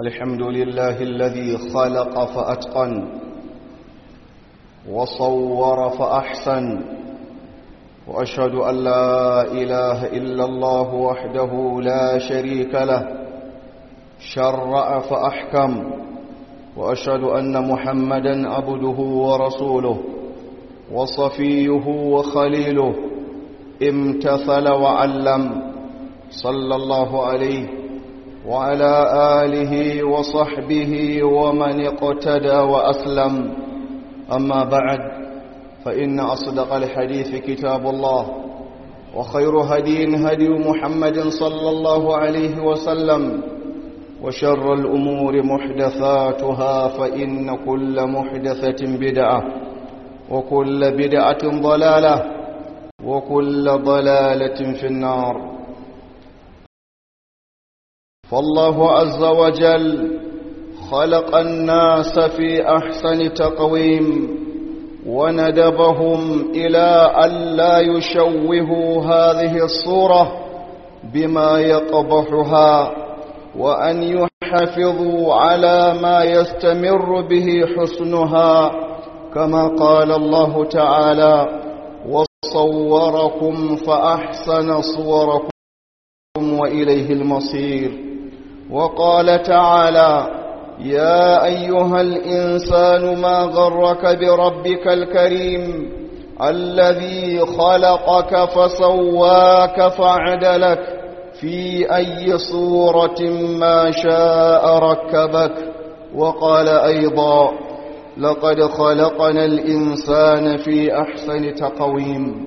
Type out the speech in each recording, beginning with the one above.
الحمد لله الذي خلق فأتقن وصور فأحسن وأشهد أن لا إله إلا الله وحده لا شريك له شرع فأحكم وأشهد أن محمدا عبده ورسوله وصفيه وخليله امتثل وعلم صلى الله عليه وعلى آله وصحبه ومن اقتدى وأسلم أما بعد فإن أصدق الحديث كتاب الله وخير هدي هدي محمد صلى الله عليه وسلم وشر الأمور محدثاتها فإن كل محدثة بدعة وكل بدعة ضلالة وكل ضلالة في النار فالله عز وجل خلق الناس في أحسن تقويم وندبهم إلى أن لا يشوهوا هذه الصورة بما يقبحها وأن يحافظوا على ما يستمر به حسنها كما قال الله تعالى وصوركم فأحسن صوركم وإليه المصير وقال تعالى يا أيها الإنسان ما غرك بربك الكريم الذي خلقك فسواك فعدلك في أي صورة ما شاء ركبك وقال أيضا لقد خلقنا الإنسان في أحسن تقويم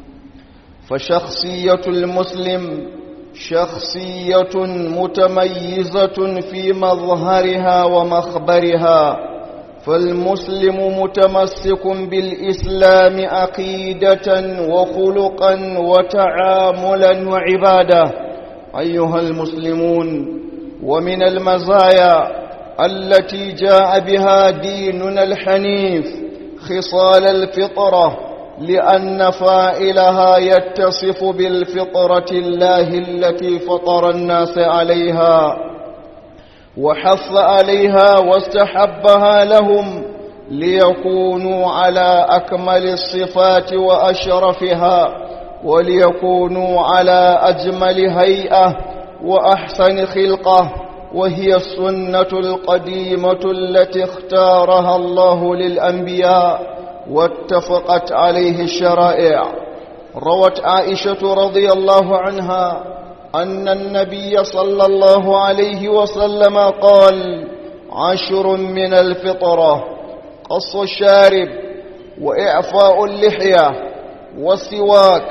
فشخصية المسلم شخصية متميزة في مظهرها ومخبرها فالمسلم متمسك بالإسلام عقيدة وخلقا وتعاملا وعبادة أيها المسلمون ومن المزايا التي جاء بها ديننا الحنيف خصال الفطرة لأن فائلها يتصف بالفطرة الله التي فطر الناس عليها وحث عليها واستحبها لهم ليكونوا على أكمل الصفات وأشرفها وليكونوا على أجمل هيئة وأحسن خلقة وهي السنة القديمة التي اختارها الله للأنبياء واتفقت عليه الشرائع روت عائشة رضي الله عنها أن النبي صلى الله عليه وسلم قال عشر من الفطرة قص الشارب وإعفاء اللحية والسواك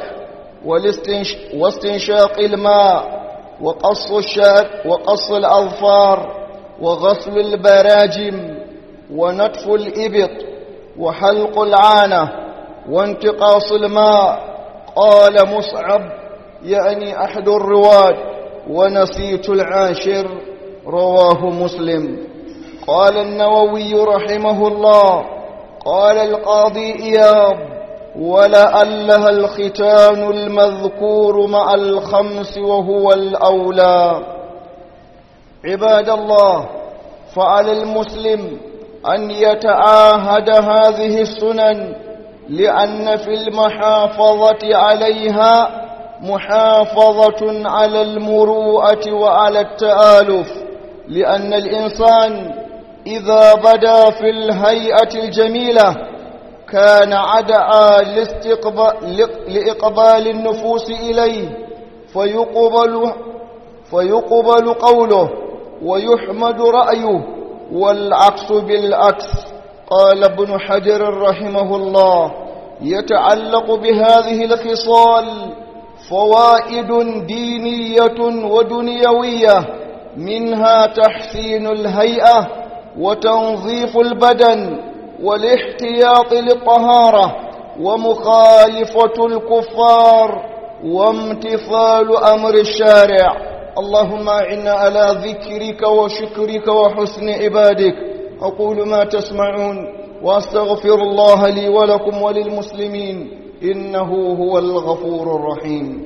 واستنشاق الماء وقص الشعر وقص الأظفار وغسل البراجم ونتف الإبط وحلق العانة وانتقاص الماء قال مصعب يعني أحد الرواد ونسيت العاشر رواه مسلم قال النووي رحمه الله قال القاضي إياب ولألها الختان المذكور مع الخمس وهو الأولى عباد الله فعلى المسلم أن يتعاهد هذه السنن لأن في المحافظة عليها محافظة على المروءة وعلى التآلف لأن الإنسان إذا بدا في الهيئة الجميلة كان عدعا لإقبال النفوس إليه فيقبل, فيقبل قوله ويحمد رأيه والعكس بالعكس قال ابن حجر رحمه الله يتعلق بهذه الخصال فوائد دينية ودنيوية منها تحسين الهيئة وتنظيف البدن والاحتياط للطهارة ومخالفة الكفار وامتثال أمر الشارع اللهم أعنا على ذكرك وشكرك وحسن عبادك أقول ما تسمعون وأستغفر الله لي ولكم وللمسلمين إنه هو الغفور الرحيم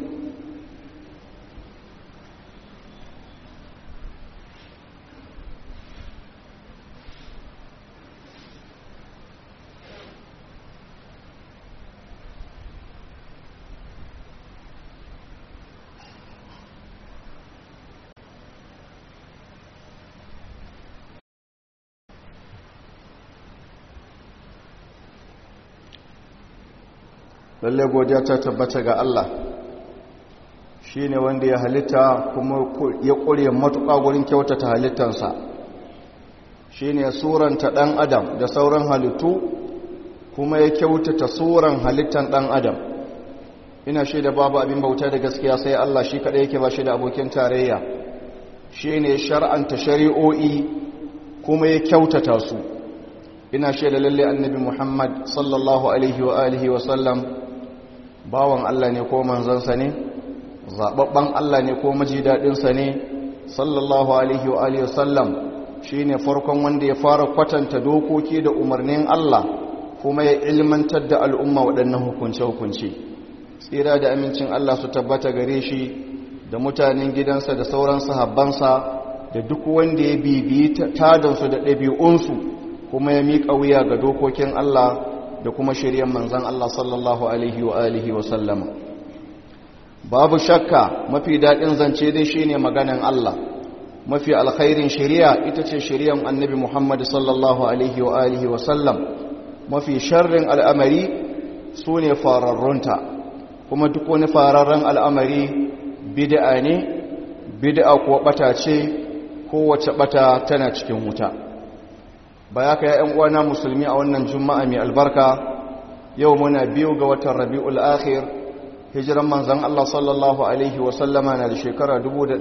lalle godiya ta tabbata ga Allah shi ne wanda ya halitta kuma ya ƙure matuƙa wurin kyautata halittansa shi ne suranta ɗan adam da sauran halittu kuma ya kyautata suran halittan ɗan adam ina shi da babu abin bauta da gaskiya sai Allah shi kaɗai yake ba shi da abokin tarayya shi ne shar'anta shari'o'i kuma ya kyautata su ina shi da lalle annabi muhammad sallallahu alaihi wa alihi wa sallam bawan Allah ne ko manzansa ne zaɓaɓɓen Allah ne ko maji daɗinsa ne sallallahu alaihi wa alihi wa sallam shi ne farkon wanda ya fara kwatanta dokoki da umarnin Allah kuma ya ilmantar da al'umma waɗannan hukunce-hukunce tsira da amincin Allah su tabbata gare shi da mutanen gidansa da sauran sahabbansa da duk wanda ya bibiyi tadansu da ɗabi'unsu kuma ya miƙa wuya ga dokokin Allah da kuma shirya manzan Allah sallallahu alaihi wa alihi wa sallama babu shakka mafi daɗin zance dai shine maganan Allah mafi alkhairin shari'a ita ce shari'ar annabi Muhammad sallallahu alaihi wa alihi wa sallam mafi sharrin al'amari su ne fararrunta kuma duk wani fararren al'amari bid'a ne bid'a kuwa bata ce kowace bata tana cikin wuta baya ka ya'yan uwana musulmi a wannan juma'a mai albarka yau muna biyu ga watan rabi'ul akhir hijiran manzan Allah sallallahu alaihi wasallama na da shekara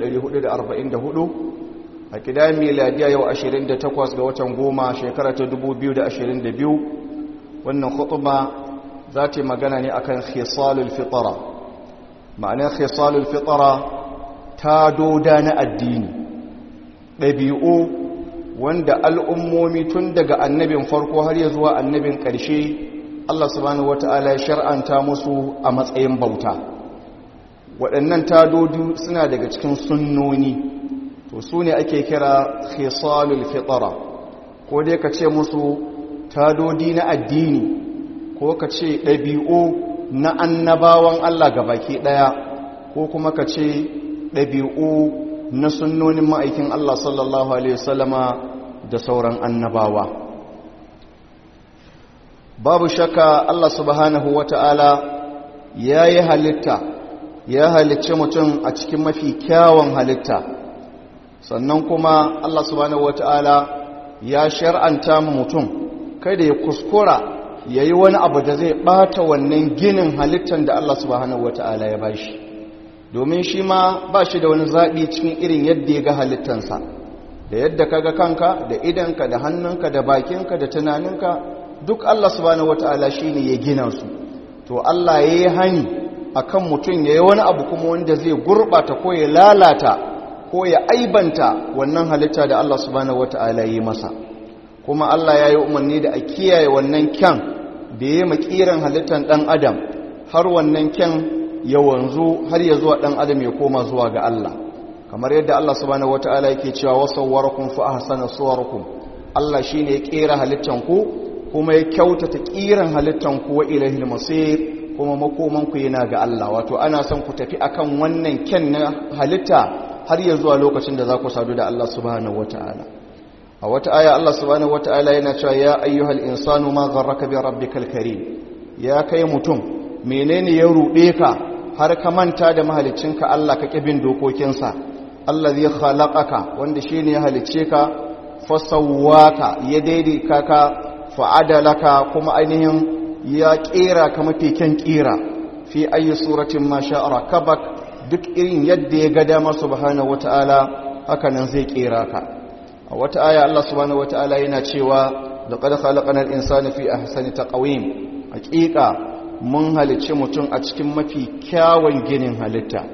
1444 a kidayen miladiya yau 28 ga watan goma shekara ta 2022 wannan khutba za ta yi magana ne akan khisalul fitara ma'anar khisalul fitara ta doda na addini ɗabi'u wanda al'ummomi tun daga annabin farko har ya zuwa annabin ƙarshe Allah subhanahu wata'ala ya shar'anta musu a matsayin bauta waɗannan tadodu suna daga cikin sunnoni to su ne ake kira khisalul fitara ko dai ka ce musu tadodi na addini ko ka ce ɗabi'u na annabawan Allah ga baki ɗaya ko kuma ka ce ɗabi'u na sunnonin ma'aikin Allah sallallahu Alaihi wasallama da sauran annabawa babu shakka Allah subhanahu wa ta'ala ya yi halitta ya halicci mutum a cikin mafi kyawun halitta sannan kuma Allah subhanahu wa ta'ala ya shar'anta mutum kada ya kuskura ya yi wani abu da zai ɓata wannan ginin halittar da Allah subhanahu wata'ala ya bashi domin shi ma ba shi da wani zaɓi cikin irin yadda ya ga halittansa da yadda ka ga kanka da idanka da hannunka da bakinka da tunaninka duk Allah subhanahu wata'ala shi ne ya gina su to Allah ya yi hani a kan mutum ya yi wani abu kuma wanda zai gurɓata ko ya lalata ko ya aibanta wannan halitta da Allah subhanahu wata'ala ya yi masa kuma Allah ya yi umarni da a kiyaye wannan kyan da ya makiran halittar ɗan adam har wannan kyan ya wanzu har ya zuwa ɗan adam ya koma zuwa ga Allah kamar yadda Allah subhanahu wata'ala yake cewa wasawwarakum fa ahsana suwarakum Allah shine ya kera halittan ku kuma ya kyautata kiran halittan ku wa ilahil masir kuma makoman ku yana ga Allah wato ana son ku tafi akan wannan kyan na halitta har ya zuwa lokacin da za ku sadu da Allah subhanahu wata'ala a wata aya Allah subhanahu wata'ala yana cewa ya ayyuhal insanu ma gharraka bi rabbikal karim ya kai mutum menene ya rube ka har ka manta da mahaliccinka Allah ka kibin dokokinsa allazi khalaqaka wanda shine ya halicce ka fasawwaka ya daidaita ka fa'adalaka kuma ainihin ya kera ka mafi kyan kera fi ayi suratin ma sha'a rakabak duk irin yadda ya ga dama subhanahu wata'ala haka nan zai kera ka a wata aya Allah subhanahu wata'ala yana cewa laqad khalaqnal insana fi ahsani taqwim hakika mun halicci mutum a cikin mafi kyawun ginin halitta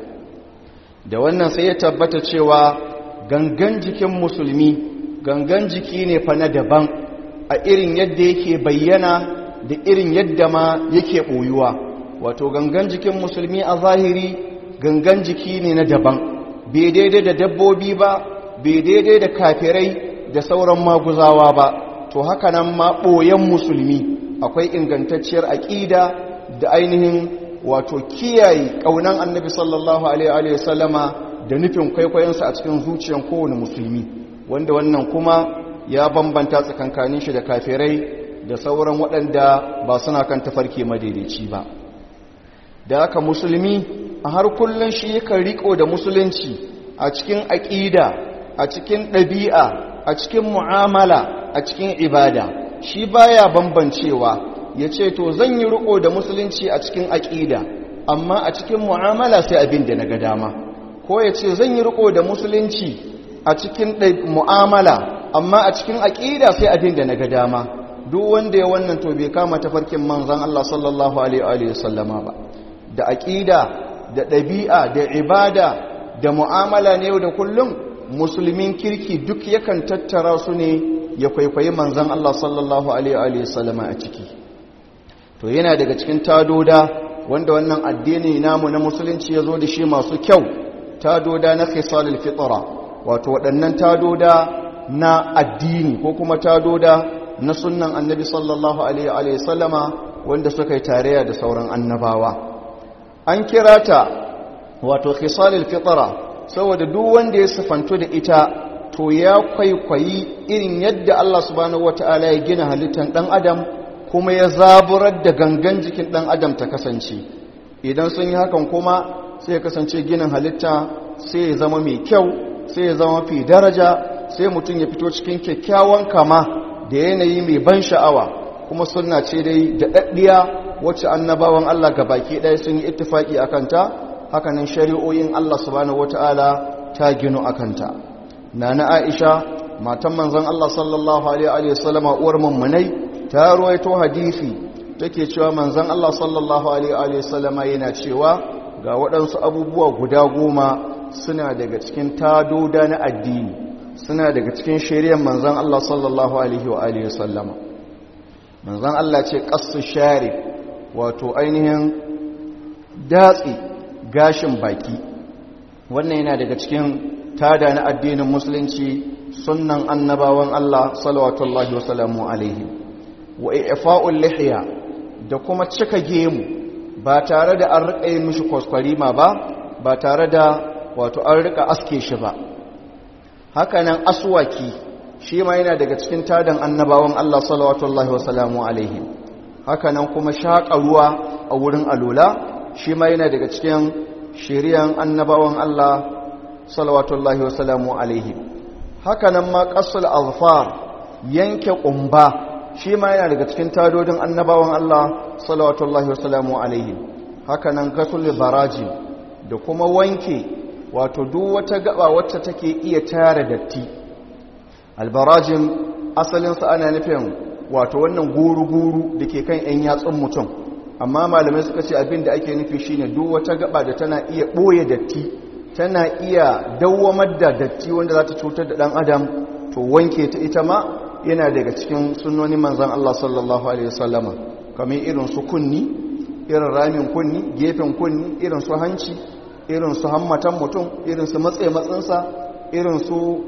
da wannan sai ya tabbata cewa gangan jikin musulmi gangan jiki ne fa na daban a irin yadda yake bayyana da irin yadda ma yake boyuwa wato gangan jikin musulmi a zahiri gangan jiki ne na daban bai daidai da dabbobi ba bai daidai da kafirai da sauran maguzawa ba to haka nan ma ɓoyen musulmi akwai ingantacciyar aƙida da ainihin wato kiyaye ƙaunan annabi sallallahu alaihi wasallama da nufin kwaikwayonsa a cikin zuciyar kowane musulmi wanda wannan kuma ya bambanta tsakankanin shi da kafirai da sauran waɗanda ba suna kan tafarki madaidaici ba da aka musulmi a har kullum shi yakan riko da musulunci a cikin aƙida a cikin ɗabi'a a cikin mu'amala a cikin ibada shi baya bambancewa ya ce to zan yi riko da musulunci a cikin aƙida amma a cikin mu'amala sai abin da na ga dama ko ya ce zan yi riko da musulunci a cikin mu'amala amma a cikin aƙida sai abin da na ga dama duk wanda ya wannan to bai kama tafarkin manzan Allah sallallahu alaihi wasallama ba da aƙida da ɗabi'a da ibada da mu'amala ne yau da kullum musulmin kirki duk yakan tattara su ne ya kwaikwayi manzan Allah sallallahu alaihi wasallama a ciki to yana daga cikin tadoda wanda wannan addini namu na musulunci ya zo da shi masu kyau tadoda na khisalul fitra wato waɗannan tadoda na addini ko kuma tadoda na sunnan annabi sallallahu alaihi wasallama wanda suka yi tarayya da sauran annabawa an kira ta wato khisalul fitra saboda duk wanda ya sifanto da ita to ya kwaikwayi irin yadda Allah subhanahu wataala ya gina halittar dan adam kuma ya zaburar da gangan jikin dan adam ta kasance idan sun yi hakan kuma sai ya kasance ginin halitta sai ya zama mai kyau sai ya zama fi daraja sai mutum ya fito cikin kyakkyawan kama da yanayi mai ban sha'awa kuma sunna ce dai da daddiya wacce annabawan Allah ga baki ɗaya sun yi ittifaki a kanta hakanan shari'o'in Allah subhanahu wata'ala ta ginu a kanta nana Aisha matan manzon Allah sallallahu alaihi wasallama uwar mummunai ta ruwaito hadisi take cewa manzon Allah sallallahu alaihi wasallama yana cewa ga waɗansu abubuwa guda goma suna daga cikin tadoda na addini suna daga cikin shari'ar manzon Allah sallallahu alaihi wasallama manzon Allah ce qassu sharif wato ainihin datsi gashin baki wannan yana daga cikin tada na addinin musulunci sunnan annabawan Allah salawatullahi wasalamu alaihi wa ifa'ul lihiya da kuma cika gemu ba tare da an rika yin mishi kwaskwarima ba ba tare da wato an rika aske shi ba hakanan aswaki shi ma yana daga cikin tadan annabawan Allah salawatullahi wasalamu alaihi hakanan kuma shaƙa ruwa a wurin alula shi ma yana daga cikin shiriyan annabawan Allah salawatullahi wasalamu alaihi hakanan ma ƙasul alfar yanke ƙumba shi ma yana daga cikin tadodin annabawan Allah salawatullahi wasalamu alaihi hakanan gasul baraji da kuma wanke wato duk wata gaba wacce take iya tara datti albarajin asalinsa ana nufin wato wannan guru-guru da ke kan 'yan yatsun mutum amma malamai suka ce abin da ake nufi shine duk wata gaba da tana iya ɓoye datti tana iya dawwamar da datti wanda za ta cutar da ɗan adam to wanke ta ita ma yana daga cikin sunnoni manzan Allah sallallahu alaihi wasallama kamar irin su kunni irin ramin kunni gefen kunni irin su hanci irin su hammatan mutum irin su matse matsinsa irin su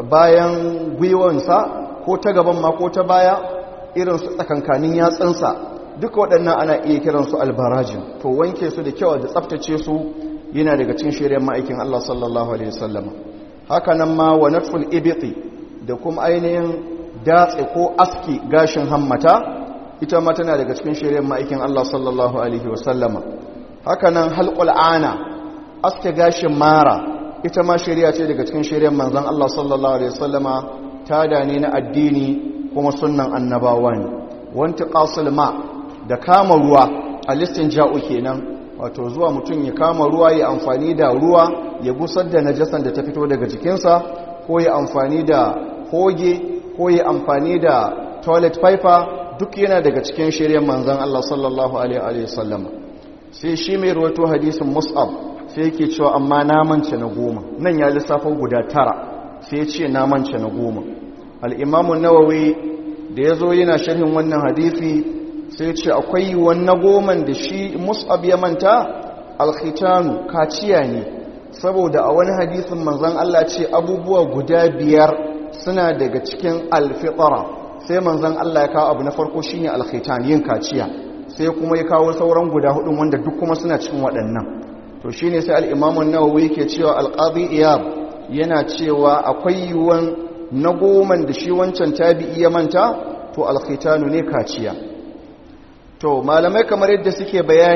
bayan gwiwansa ko ta gaban ma ko ta baya irin su tsakankanin yatsunsa duka waɗannan ana iya kiransu albarajin to wanke su da kyau da tsaftace su yana daga cikin shirin ma'aikin Allah sallallahu alaihi wasallam haka nan ma wa natful ibti da kuma ainihin datse ko aski gashin hammata ita ma tana daga cikin shirin ma'aikin Allah sallallahu alaihi wasallam haka nan halqul ana aske gashin mara ita ma shari'a ce daga cikin shirin manzon Allah sallallahu alaihi wasallama tada ne na addini kuma sunnan annabawa ne wanti qasul ma da kama ruwa a listin ja'u kenan wato zuwa mutum ya kama ruwa ya amfani da ruwa ya gusar da najasan da ta fito daga jikinsa ko ya amfani da hoge ko ya amfani da toilet paper duk yana daga cikin shirya manzan Allah sallallahu alaihi wasallam sai shi mai ruwato hadisin mus'ab sai yake cewa amma namance na goma nan ya lissafa guda tara sai ya ce namance na goma al'imamun nawawi da ya zo yana sharhin wannan hadisi sai ce akwai wannan goman da shi mus'ab ya manta alkhitanu kaciya ne saboda a wani hadisin manzon Allah ce abubuwa guda biyar suna daga cikin alfitara sai manzon Allah ya kawo abu na farko shine alkhitan yin kaciya sai kuma ya kawo sauran guda hudun wanda duk kuma suna cikin waɗannan to shine sai al-Imam an-Nawawi yake cewa al-Qadi Iyab yana cewa akwai yiwuwan na goman da shi wancan tabi'i ya manta to alkhitanu ne kaciya to malamai kamar yadda suke bayani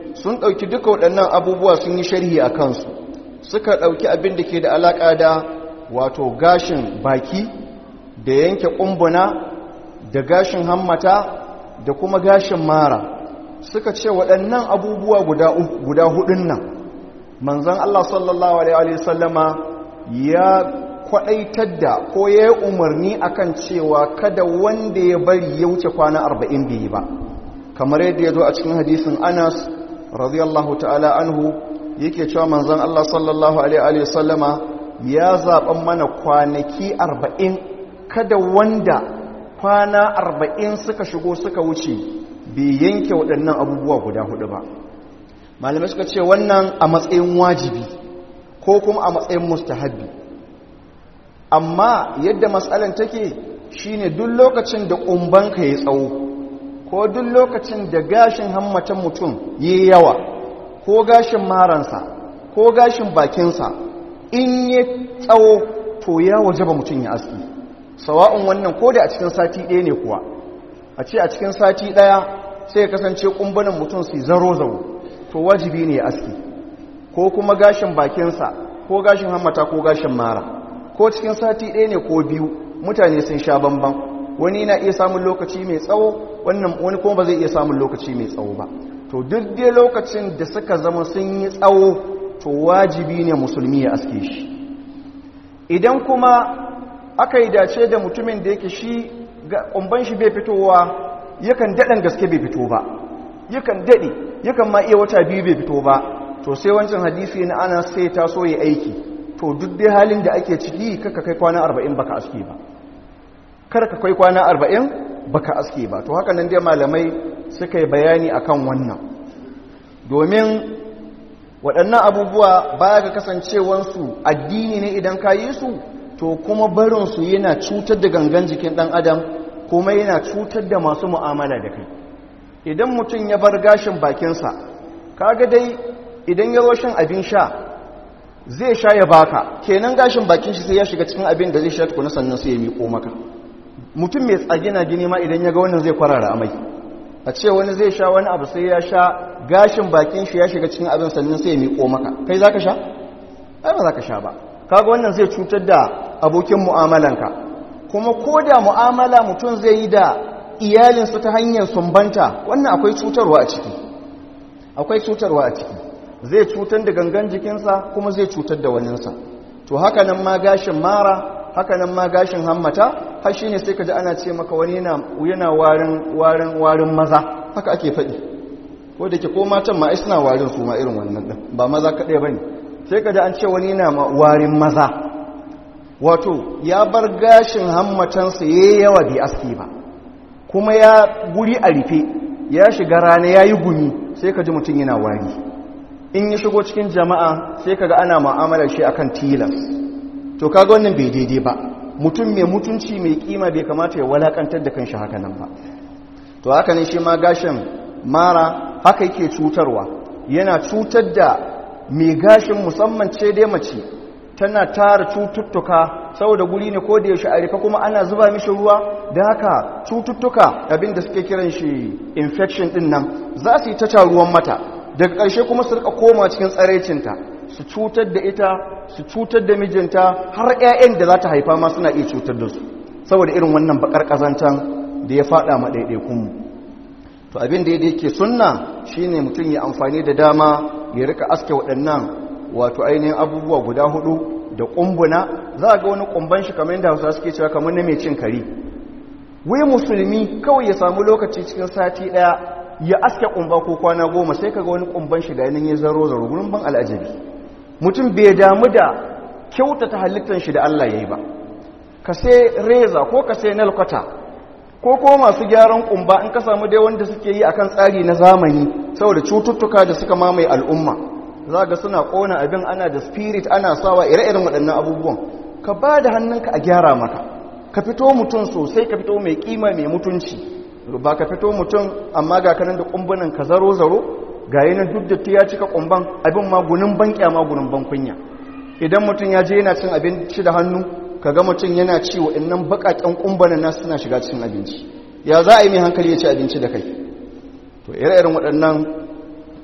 sun ɗauki duka waɗannan abubuwa sun yi sharhi a kansu suka ɗauki abin da ke da alaƙa da wato gashin baki da yanke ƙumbuna da gashin hammata da kuma gashin mara suka ce waɗannan abubuwa guda hudun nan manzan Allah sallallahu Alaihi wasallama ya kwaɗaitar da ko ya yi umarni akan cewa kada wanda ya bari ya wuce kwana arba'in bai ba kamar yadda ya zo a cikin hadisin anas radiyallahu ta'ala anhu yake cewa manzan Allah sallallahu Alaihi wasallama ya zaɓen mana kwanaki arba'in kada wanda kwana arba'in suka shigo suka wuce bai yanke waɗannan abubuwa guda hudu ba malamai suka ce wannan a matsayin wajibi ko kuma a matsayin mustahabbi amma yadda matsalan take shine duk lokacin da ƙumbanka ya tsawo ko duk lokacin da gashin hammatan mutum ya yawa ko gashin maransa ko gashin bakinsa in ya tsawo to ya waje ba mutum ya aski sawa'un wannan ko da a cikin sati ɗaya ne kuwa a ce a cikin sati ɗaya sai ya kasance ƙumbanin mutum su zaro zaro to wajibi ne ya aski ko kuma gashin bakinsa ko gashin hammata ko gashin mara ko cikin sati ɗaya ne ko biyu mutane sun sha bamban wani na iya samun lokaci mai tsawo wannan wani kuma ba zai iya samun lokaci mai tsawo ba to duk dai lokacin da suka zama sun yi tsawo to wajibi ne musulmi ya aske shi idan kuma aka yi dace da mutumin da yake shi ƙumban shi bai fitowa yakan daɗan gaske bai fito ba yakan daɗe yakan ma iya wata biyu bai fito ba to sai wancan hadisi na ana sai ta so ya aiki to duk dai halin da ake ciki kaka kai kwana arba'in baka aske ba kar ka kai kwana arba'in baka aske ba to haka nan dai malamai suka yi bayani akan wannan domin waɗannan abubuwa baya ga kasancewansu addini ne idan ka yi su to kuma barinsu yana cutar da gangan jikin ɗan adam kuma yana cutar da masu mu'amala da kai idan mutum ya bar gashin bakinsa kaga dai idan ya zo shan abin sha zai sha ya baka kenan gashin bakin shi sai ya shiga cikin abin da zai sha tukuna sannan sai ya miƙo maka mutum mai tsagina gini ma idan ya ga wannan zai kwarara amai a ce wani zai sha wani abu sai ya sha gashin bakin shi ya shiga cikin abin sannan sai ya miƙo maka kai za ka sha? ai ba za ka sha ba kaga wannan zai cutar da abokin mu'amalanka kuma ko da mu'amala mutum zai yi da iyalinsu ta hanyar sumbanta wannan akwai cutarwa a ciki akwai cutarwa a ciki zai cutar da gangan jikinsa kuma zai cutar da waninsa to haka nan ma gashin mara haka nan ma gashin hammata har shi ne sai ka ji ana ce maka wani yana warin warin maza haka ake faɗi ko da ke ko matan ma suna warin su ma irin wannan ɗin ba maza kaɗai ba ne sai ka ji an ce wani yana warin maza wato ya bar gashin hammatansa ya yi yawa bai aski ba kuma ya guri a rufe ya shiga rana ya yi gumi sai ka ji mutum yana wari in ya shigo cikin jama'a sai ka ga ana ma'amalar shi akan tilas to kaga wannan bai daidai ba mutum mai mutunci mai kima bai kamata ya walakantar da kanshi haka nan ba to haka ne shi ma gashin mara haka yake cutarwa yana cutar da mai gashin musamman ce dai mace tana tara cututtuka saboda guri ne ko da yaushe a rufe kuma ana zuba mishi ruwa da haka cututtuka abinda suke kiran shi infection din nan za su yi ta taruwan mata daga ƙarshe kuma su rika koma cikin tsaraicinta su cutar da ita su cutar da mijinta har 'ya'yan da za ta haifa ma suna iya cutar da su saboda irin wannan bakar kazantan da ya fada ma ɗaiɗaikunmu to abin da yake sunna shine mutum ya amfani da dama ya rika aske waɗannan wato ainihin abubuwa guda hudu da ƙumbuna za ga wani ƙumban shi kamar yadda hausa suke cewa kamar na mai cin kari wai musulmi kawai ya samu lokaci cikin sati ɗaya ya aske ƙumba ko kwana goma sai kaga wani ƙumban shi ga yanin ya zaro zaro gurin ban al'ajabi mutum bai damu da kyautata halittar shi da Allah ya yi ba ka sai reza ko ka sai nalkwata ko ko masu gyaran kumba in ka samu dai wanda suke yi akan tsari na zamani saboda cututtuka da suka mamaye al'umma za ga suna kona abin ana da spirit ana sawa ire-iren waɗannan abubuwan ka ba da hannunka a gyara maka ka fito mutum sosai ka fito mai kima mai mutunci ba ka fito mutum amma ga kanan da kumbunan ka zaro-zaro ga yanar duk da ya cika kumban abin magunin ban kyama gunin ban kunya idan mutum ya je yana cin abinci da hannu kaga mutum yana ci wa innan bakaken kumbanan nasu suna shiga cikin abinci ya za a yi mai hankali ya ci abinci da kai to ire-iren waɗannan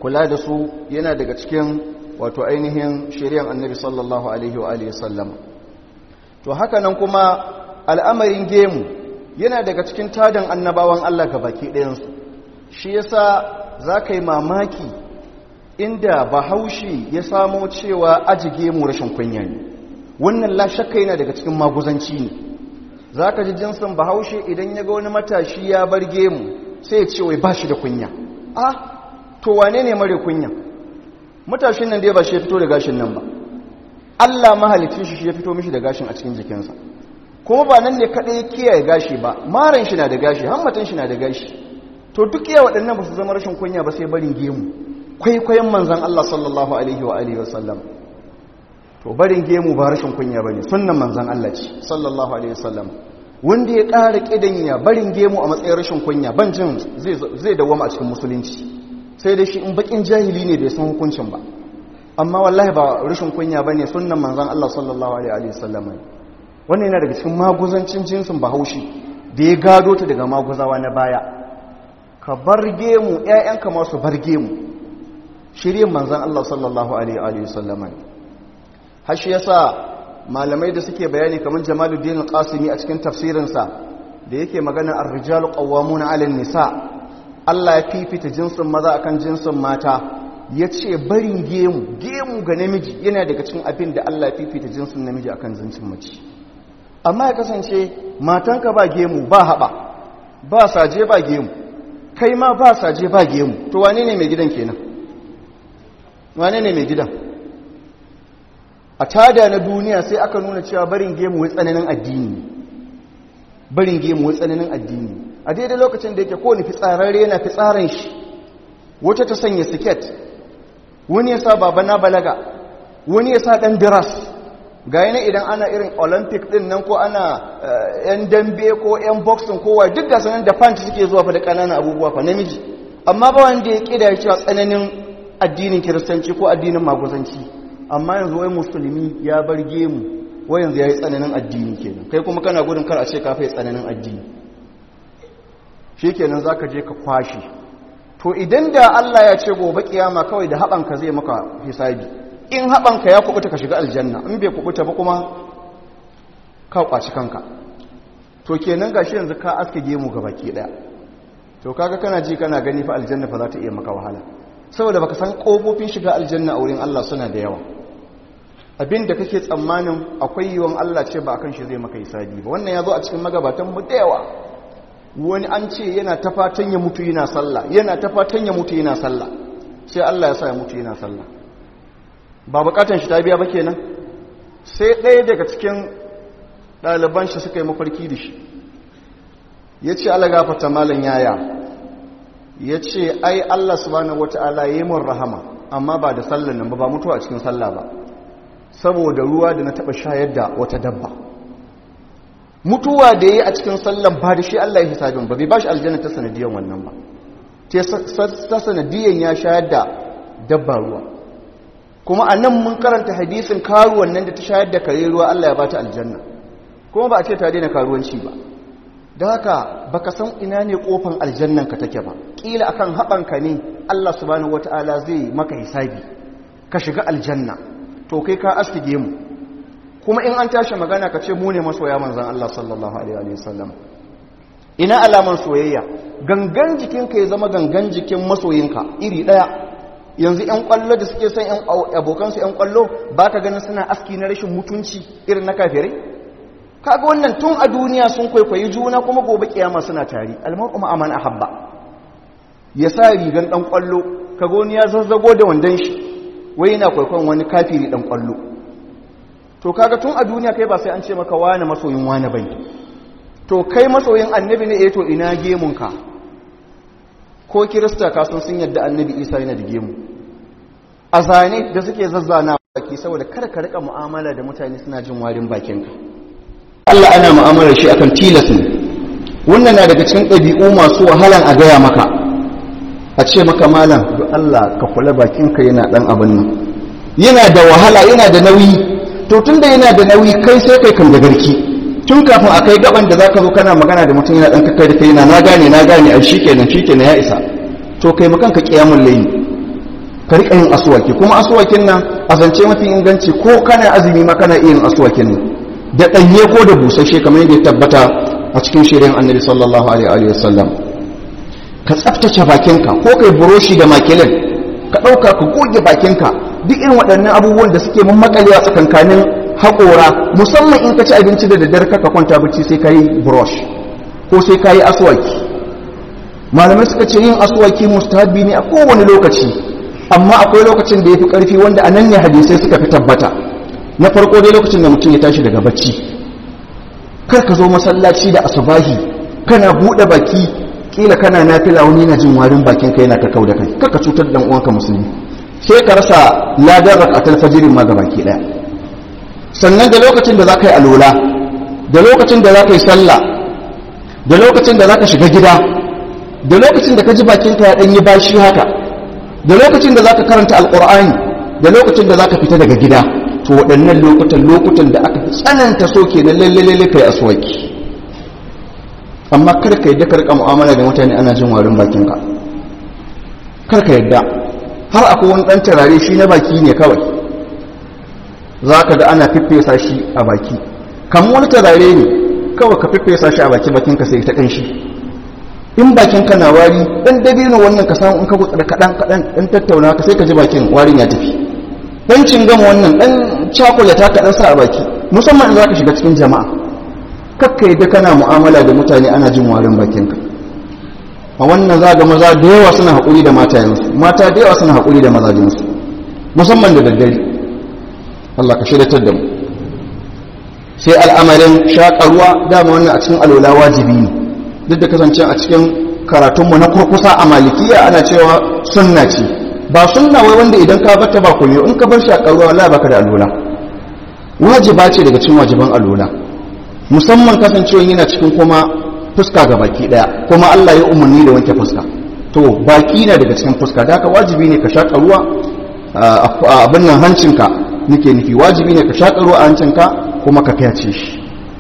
kula da su yana daga cikin wato ainihin shari'ar annabi sallallahu alaihi wa alihi sallam to haka nan kuma al'amarin gemu yana daga cikin tadan annabawan Allah ga baki ɗayansu shi yasa za ka yi mamaki inda bahaushe ya samo cewa aji gemu rashin kunya ne wannan la shakka yana daga cikin maguzanci ne za ka ji jinsin bahaushe idan ya ga wani matashi ya bar gemu sai ya ce wai ba shi da kunya a to wane ne mare kunya matashin nan dai ba shi ya fito da gashin nan ba Allah mahalicin shi ya fito mishi da gashin a cikin jikinsa kuma ba nan ne kaɗai ya kiyaye gashi ba maran shi na da gashi hammatan shi na da gashi to duk iya waɗannan ba su zama rashin kunya ba sai barin gemu kwaikwayon manzan Allah sallallahu alaihi wa alihi wasallam to barin gemu ba rashin kunya ba ne sunan manzan Allah ce sallallahu alaihi wasallam wanda ya ƙara ƙidanya barin gemu a matsayin rashin kunya ban jin zai dawama a cikin musulunci sai dai shi in bakin jahili ne bai san hukuncin ba amma wallahi ba rashin kunya ba ne sunan manzan Allah sallallahu alaihi wasallam wannan yana daga cikin maguzancin jinsin bahaushe da ya gado ta daga maguzawa na baya ka bar gemu ‘ya'yanka masu bar gemu shirin manzan Allah sallallahu alaihi wasallam hashi yasa malamai da suke bayani kamar jamaluddin al-qasimi a cikin tafsirinsa da yake magana ar-rijalu qawwamuna 'ala nisa Allah ya fifita jinsin maza akan jinsin mata yace barin gemu gemu ga namiji yana daga cikin abin da Allah ya fifita jinsin namiji akan jinsin mace amma ya kasance matanka ba gemu ba haba ba saje ba gemu kai ma ba saje ba gemu to wane ne mai gidan kenan wane ne mai gidan a tada na duniya sai aka nuna cewa barin gemu wai tsananin addini barin gemu wai tsananin addini a daidai lokacin da yake kowane fitsararre yana fitsaran shi wata ta sanya siket wani ya sa baba na balaga wani ya sa ɗan diras ga yana idan ana irin olympic ɗin nan ko ana yan dambe ko yan boxing kowa duk da sanar da fanti suke zuwa fa da ƙananan abubuwa fa namiji amma ba wanda ya ƙida ya cewa tsananin addinin kiristanci ko addinin maguzanci amma yanzu wai musulmi ya bar gemu wai yanzu ya yi tsananin addini kenan kai kuma kana gudun kar a ce ka fai tsananin addini shi kenan za ka je ka kwashi to idan da Allah ya ce gobe kiyama kawai da haɓanka zai maka hisabi in haɓanka ya kubuta ka shiga aljanna in bai kubuta ba kuma ka kwaci kanka to kenan gashi yanzu ka aske gemu ga baki ɗaya to kaga kana ji kana gani fa aljanna fa za ta iya maka wahala saboda baka san kofofin shiga aljanna a wurin Allah suna da yawa abinda kake tsammanin akwai yiwon Allah ce ba akan shi zai maka hisabi ba wannan yazo a cikin magabatan mu da yawa wani an ce yana ta fatan ya mutu yana sallah yana ta fatan ya mutu yana sallah sai Allah ya sa ya mutu yana sallah ba bukatan shi ta biya ba kenan sai ɗaya daga cikin ɗaliban shi suka yi mafarki da shi ya ce Allah gafata malam yaya ya ce ai Allah subhanahu wata'ala ya yi mun rahama amma ba da sallan nan ba ba mutuwa a cikin sallah ba saboda ruwa da na taɓa shayar da wata dabba mutuwa da ya yi a cikin sallan ba da shi Allah ya hisabin ba bai ba shi aljanna ta sanadiyan wannan ba ta sanadiyan ya shayar da dabba ruwa kuma a nan mun karanta hadisin karuwan nan da ta shayar da kare ruwa Allah ya ba ta aljanna kuma ba a ce ta daina karuwanci ba da haka baka san ina ne kofan aljannan ka take ba kila akan haɓanka ne Allah subhanahu wataala zai maka hisabi ka shiga aljanna to kai ka astige mu kuma in an tashi magana ka ce mu ne masoya manzon Allah sallallahu alaihi wa sallam ina alaman soyayya gangan jikinka ya zama gangan jikin masoyinka iri daya yanzu yan kwallo da suke son yan abokansu yan kwallo ba ka ganin suna aski na rashin mutunci irin na kafirai kaga wannan tun a duniya sun kwaikwayi juna kuma gobe kiyama suna tari almar'u ma'aman ahabba ya sa rigan dan kwallo kaga wani ya zazzago da wandan shi wai yana kwaikwayon wani kafiri dan kwallo to kaga tun a duniya kai ba sai an ce maka wani masoyin wani bane to kai masoyin annabi ne eh to ina gemunka ko kirista ka san sun yadda annabi isa yana da gemu a zane da suke zazzana baki saboda kada ka rika mu'amala da mutane suna jin warin bakinka Allah ana mu'amalar shi akan tilas ne wannan na daga cikin ɗabi'u masu wahalan a gaya maka a ce maka malam don Allah ka kula bakinka yana ɗan abin nan yana da wahala yana da nauyi to tun da yana da nauyi kai sai kai kan da garki tun kafin a kai gaban da zaka zo kana magana da mutum yana ɗan kakkai da kai yana na gane na gane a shikenan shikenan ya isa to kai makan ka kiyamun layi ka riƙa yin asuwaki kuma asuwakin nan a zance mafi inganci ko kana azumi ma kana iya yin asuwakin nan da ɗanye ko da busasshe kamar yadda ya tabbata a cikin shirin annabi sallallahu alaihi wa sallam ka tsaftace bakinka ko kai buroshi da makilin ka ɗauka ka goge bakinka duk irin waɗannan abubuwan da suke mun makalewa tsakankanin haƙora musamman in ka ci abinci da daddare ka kwanta bacci sai ka yi brush ko sai ka yi aswaki malamai suka ce yin aswaki mustahabi ne a kowane lokaci amma akwai lokacin da ya fi ƙarfi wanda a nan ne hadisai suka fi tabbata na farko dai lokacin da mutum ya tashi daga bacci kar ka zo masallaci da asubahi kana buɗe baki kila kana nafila wani na jin warin bakin kai yana kakau da kai kar ka cutar da uwanka musulmi sai ka rasa ladan rakatul fajirin ma baki daya sannan da lokacin da zaka yi alola da lokacin da zaka yi sallah da lokacin da zaka shiga gida da lokacin da ka ji bakin ka ya dan yi bashi haka da lokacin da zaka karanta alqur'ani da lokacin da zaka fita daga gida to waɗannan lokutan lokutan da aka tsananta so kenan lalle lalle kai aswaki amma kar ka yadda ka rika mu'amala da mutane ana jin warin bakinka kar ka yadda har akwai wani ɗan turare shi na baki ne kawai za ka ga ana fiffesa shi a baki kan wani turare ne kawai ka fiffesa shi a baki bakinka sai ta ƙanshi in bakinka na wari ɗan dabino wannan ka samu in ka gutsura kaɗan kaɗan ɗan tattauna ka sai ka ji bakin warin ya tafi ɗan cingam wannan ɗan cakulata ka ɗan sa a baki musamman in za ka shiga cikin jama'a kakka yadda kana mu'amala da mutane ana jin warin bakinka a wannan za ga maza da yawa suna haƙuri da matayensu mata da yawa suna haƙuri da mazajinsu musamman da daddare Allah ka shiryatar da mu sai al'amarin shaƙarwa dama wannan a cikin alola wajibi ne duk da kasance a cikin karatunmu na kurkusa a malikiya ana cewa sunna ce ba sunna wai wanda idan ka bata ba kuma in ka bar shaƙarwa wala baka da alola wajiba ce daga cikin wajiban alola musamman kasancewa yana cikin kuma fuska ga baki daya kuma Allah ya umarni da wanke fuska to baki na daga cikin fuska da haka wajibi ne ka shaƙa ruwa a abin nan hancinka nake nufi wajibi ne ka shaƙa ruwa a hancinka kuma ka fyace shi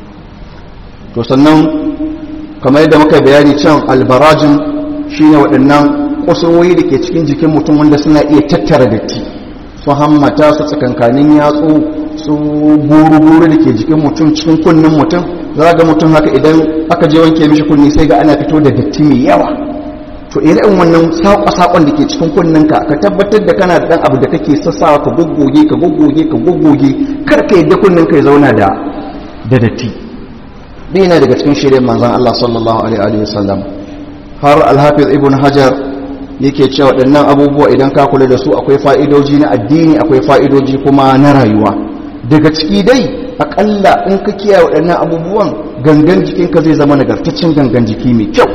to sannan kamar yadda muka bayani can albarajin shine waɗannan kusurwoyi da ke cikin jikin mutum wanda suna iya tattara datti su hammata su tsakankanin yatsu su buru-buru da ke jikin mutum cikin kunnen mutum za ga mutum haka idan aka je wanke mishi kunni sai ga ana fito da datti mai yawa to irin wannan saƙon da ke cikin kunninka ka tabbatar da kana da ɗan abu da kake sassawa ka goggoge ka goggoge ka goggoge kar ka yadda kunninka ya zauna da da datti ɗina daga cikin shirin manzan Allah sallallahu alaihi wa sallam har alhafiz ibn hajar yake cewa waɗannan abubuwa idan ka kula da su akwai fa'idoji na addini akwai fa'idoji kuma na rayuwa daga ciki dai akalla in ka kiyaye waɗannan abubuwan gangan jikinka zai zama nagartaccen gangan jiki mai kyau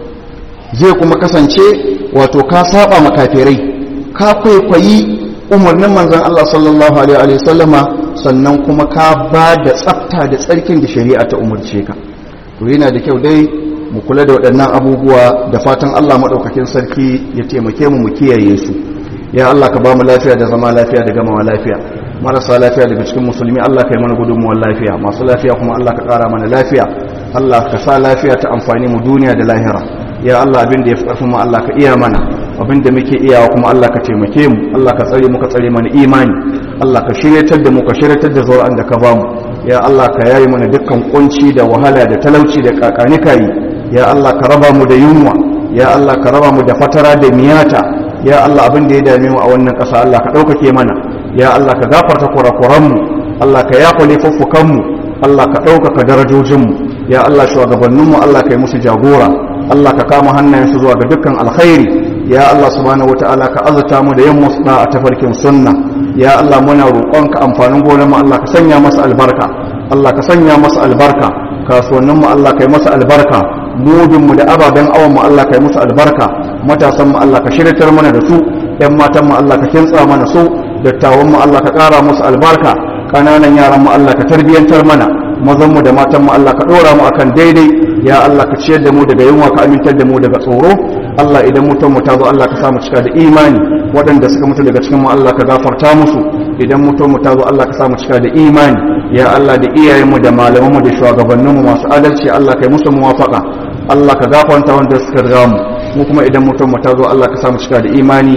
zai kuma kasance wato ka saba makafirai ka kwaikwayi umarnin manzon Allah sallallahu alaihi wa sallama sannan kuma ka ba da tsafta da tsarkin da shari'a ta umarce ka to yana da kyau dai mu kula da waɗannan abubuwa da fatan Allah maɗaukakin sarki ya taimake mu mu kiyaye su ya Allah ka ba mu lafiya da zama lafiya da gamawa lafiya marasa lafiya daga cikin musulmi Allah ka yi mana gudunmuwar lafiya masu lafiya kuma Allah ka ƙara mana lafiya Allah ka sa lafiya ta amfani mu duniya da lahira ya Allah abin da ya fi ƙarfin mu Allah ka iya mana abin da muke iyawa kuma Allah ka taimake mu Allah ka tsare mu ka tsare mana imani Allah ka shiryatar da mu ka shiryatar da zuri'an da ka ba mu ya Allah ka yayi mana dukkan kunci da wahala da talauci da kakanikayi ya Allah ka raba mu da yunwa ya Allah ka raba mu da fatara da miyata ya Allah abin da ya dame mu a wannan ƙasa Allah ka ɗaukake mana ya Allah ka gafarta kurakuranmu Allah ka yafa laifuffukanmu Allah ka ɗaukaka darajojinmu ya Allah shugabanninmu Allah ka yi musu jagora Allah ka kama hannayensu zuwa ga dukkan alkhairi ya Allah subhanahu wataala ka azurta mu da yin musna a tafarkin sunna ya Allah muna roƙonka amfanin gonar mu Allah ka sanya masa albarka Allah ka sanya masa albarka kasuwanninmu Allah ka yi masa albarka mudinmu da ababen awon mu Allah ka yi musu albarka matasan mu Allah ka shiryatar mana da su ƴan matan mu Allah ka kintsa mana su dattawan mu Allah ka ƙara musu albarka ƙananan yaran mu Allah ka tarbiyantar mana mazan mu da matan mu Allah ka ɗora mu akan daidai ya Allah ka ciyar da mu daga yunwa ka amintar da mu daga tsoro Allah idan mutum mu ta zo Allah ka sa mu cika da imani waɗanda suka mutu daga cikin mu Allah ka gafarta musu idan mutum mu ta zo Allah ka sa mu cika da imani ya Allah da iyayenmu da malamanmu da shugabanninmu masu adalci Allah kai musu muwafaka Allah ka gafarta wanda suka riga mu mu kuma idan mutum mu ta zo Allah ka samu cika da imani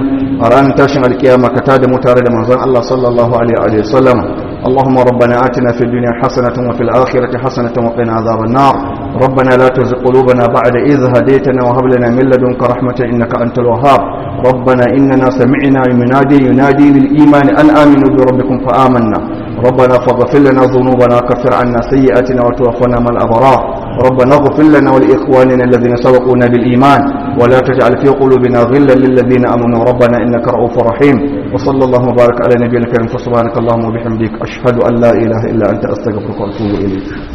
a ranar tashin alkiyama ka tada mu tare da manzon Allah sallallahu alaihi wa sallam اللهم ربنا آتنا في الدنيا حسنة وفي الآخرة حسنة وقنا عذاب النار ربنا لا تزغ قلوبنا بعد إذ هديتنا وهب لنا من لدنك رحمة إنك أنت الوهاب ربنا إننا سمعنا ينادي ينادي للإيمان أن آمنوا بربكم فآمنا ربنا فاغفر لنا ذنوبنا وكفر عنا سيئاتنا وتوفنا مع الأبرار ربنا اغفر لنا ولإخواننا الذين سبقونا بالإيمان ولا تجعل في قلوبنا غلا للذين آمنوا ربنا إنك رؤوف رحيم وصلى الله وبارك على نبينا الكريم فسبحانك اللهم وبحمدك أشهد أن لا إله إلا أنت أستغفرك وأتوب إليك